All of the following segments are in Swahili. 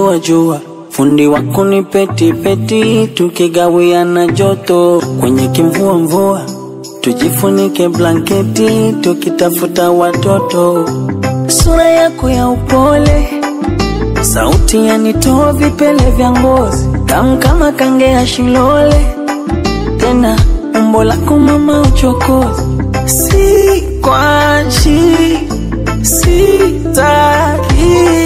jua jua, fundi wa kunipeti peti, tukigawiana joto kwenye kimvua mvua, tujifunike blanketi, tukitafuta watoto. Sura yako ya upole, sauti yanitoa vipele vya ngozi, tamu kama kange ya shilole, tena umbo lako mama uchokozi, si kwachi sitaki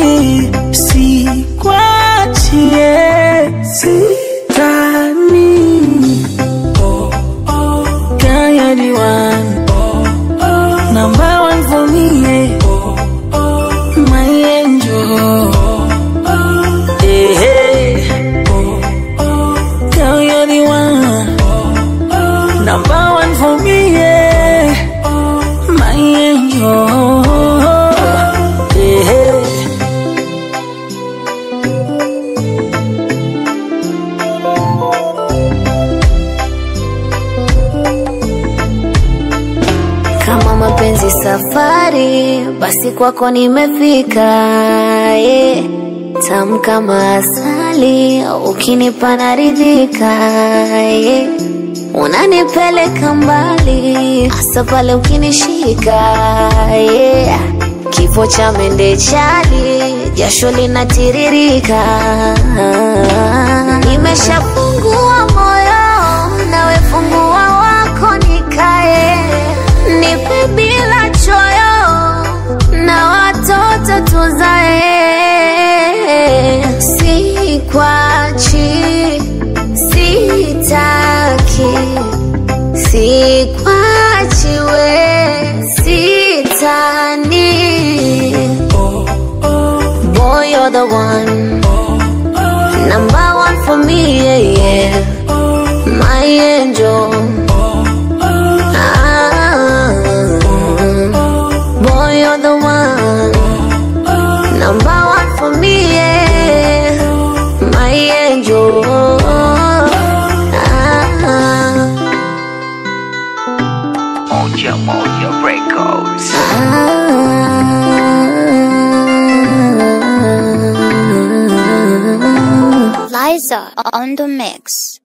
sikwachie sitani kayadiwan number one for me yeah. my angel hey, hey. Girl, you're the one number one for me yeah. my angel hey, hey. Kama mapenzi safari, basi kwako nimefika. Yeah. Tamu kama asali, ukinipa naridhika. Yeah. Unanipeleka mbali, hasa pale ukinishika. Yeah. Kifo cha mende chali, jasho linatiririka. Nimeshafungua moyo, nawe fungua wako nikae nipe bila choyo na watoto tuzae, sikwachi, sitaki, sikwachi we, sitani. Boy, you're the one, number one for me, yeah, yeah. my angel. Ah, boy, you're the one, number one for me, yeah. my angel. Ah, Moja Moja Records. ah. Liza on the mix.